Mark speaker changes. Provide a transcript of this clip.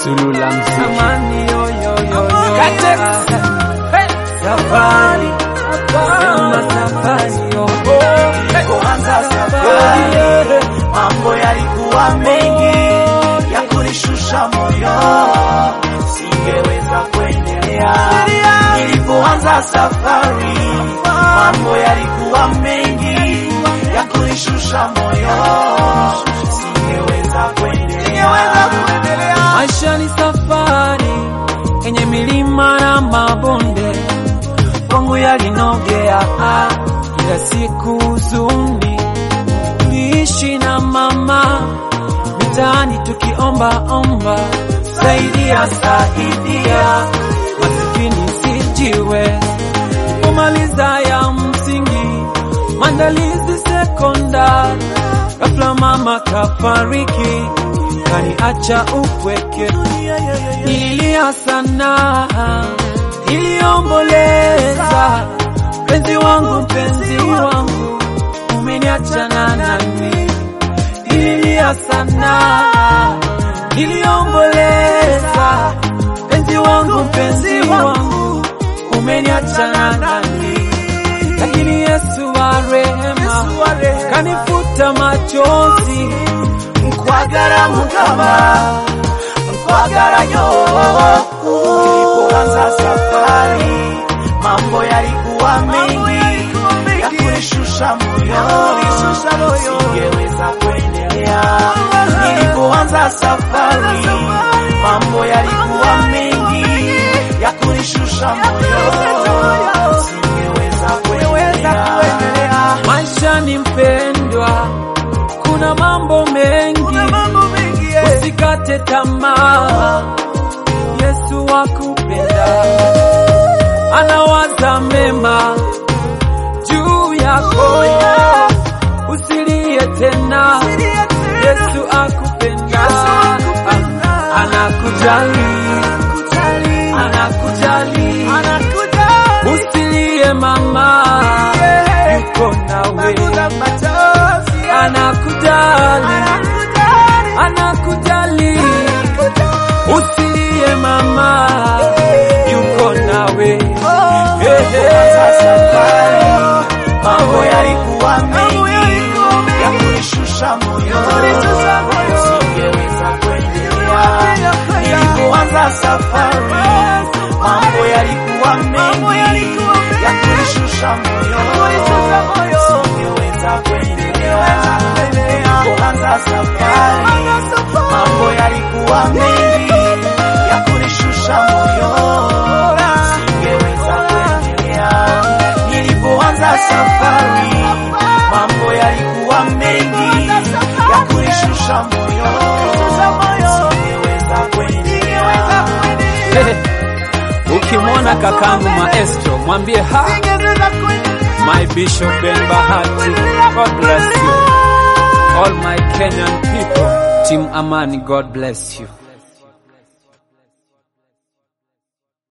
Speaker 1: Sulula mziki
Speaker 2: Amani yo yo yo yo.
Speaker 1: Katex. Hey.
Speaker 2: Safari. Sema safari yo.
Speaker 3: Nilipoanza safari mambo yalikuwa mengi ya kunishusha moyo, singeweza kuendelea. Nilipoanza safari mambo yalikuwa mengi ya kunishusha moyo, singeweza kuendelea.
Speaker 2: Maisha ni safari yenye milima na mabonde, kwangu yalinogea ah, kila siku huzuni. Tuliishi na mama mitaani tukiomba omba, saidia saidia, masikini sijiwe, kumaliza ya msingi, maandalizi sekondari, ghafla mama kafariki, kaniacha upweke. Nililia sana, niliomboleza, mpenzi wangu, mpenzi wangu, umeniacha na nani? Nililia sana, niliomboleza, mpenzi wangu, mpenzi wangu, umeniacha na nani? Lakini Yesu wa rehema kanifuta machozi
Speaker 3: Nkwagara mukama nkwagara nyo nilipoanza safari mambo yalikuwa mengi ya kunishusha moyo singeweza kuendelea nilipoanza safari mambo yalikuwa mengi ya kunishusha moyo singeweza kuendelea
Speaker 2: maisha ni mpendwa, kuna mambo mengi, usikate tamaa. Yesu akupenda, anawaza mema juu yako, usilie tena. Yesu akupenda, anakujali, anakujali, usilie mama, yuko nawe, anakujali, anakujali, usilie mama, yuko nawe. Hey,
Speaker 3: Nilipoanza
Speaker 2: hey.
Speaker 3: safari mambo yalikuwa mengi ya kunishusha moyo, singeweza kuendelea. Nilipoanza safari mambo yalikuwa mengi ya kunishusha moyo, singeweza kuendelea. Nilipoanza safari mambo yalikuwa mengi ya kunishusha moyo, singeweza kuendelea. Nilipoanza safari mambo yalikuwa mengi ya kunishusha moyo, singeweza kuendelea.
Speaker 1: Ukimwona kakangu maestro mwambie ha my bishop Ben Bahati God bless you all my Kenyan people team Amani God bless you